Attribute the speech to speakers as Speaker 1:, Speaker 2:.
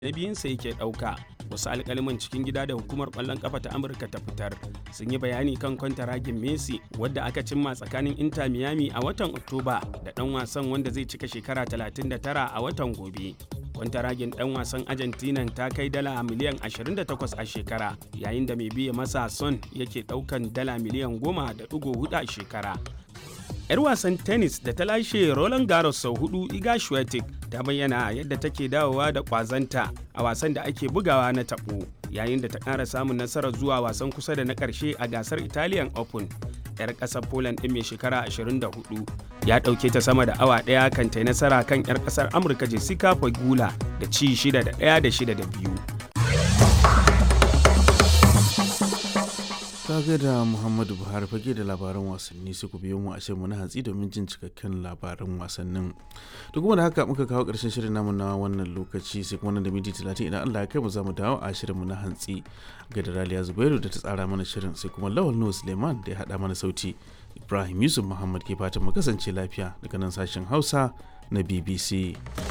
Speaker 1: na biyunsa yake ɗauka wasu alkaliman cikin gida da hukumar ƙwallon ƙafa ta amurka ta fitar sun yi bayani kan kwantaragin messi wadda aka cimma tsakanin inter miami a watan oktoba da ɗan wasan wanda zai cika shekara 39 a watan gobe kwantaragin ɗan wasan argentina ta kai dala miliyan 28 a shekara yayin da mai biya masa son yake ɗaukan dala miliyan 10.4 a shekara 'yar wasan tennis da ta lashe Roland Garros sau hudu Iga Swiatek ta bayyana yadda take dawowa da kwazanta a wasan da ake bugawa na tabo yayin da ta ƙara samun nasarar zuwa wasan kusa da na ƙarshe a gasar Italian Open. 'yar ƙasar Poland ɗin mai shekara 24 ya ɗauke ta sama da awa ɗaya kan ta nasara kan 'yar ƙasar Amurka Jessica Pegula da ci 6 da 1 da 6 da 2.
Speaker 2: ga da muhammadu buhari fage da labaran wasanni sai ku biyo mu a mu na hantsi domin jin cikakken labaran wasannin da kuma da haka muka kawo karshen shirin namu na wannan lokaci sai kuma nan da minti talatin idan allah ya kai mu za mu dawo a shirin mu na hantsi ga da raliya zubairu da ta tsara mana shirin sai kuma lawal nuhu suleiman da ya haɗa mana sauti ibrahim yusuf muhammad ke fatan mu kasance lafiya daga nan sashen hausa na bbc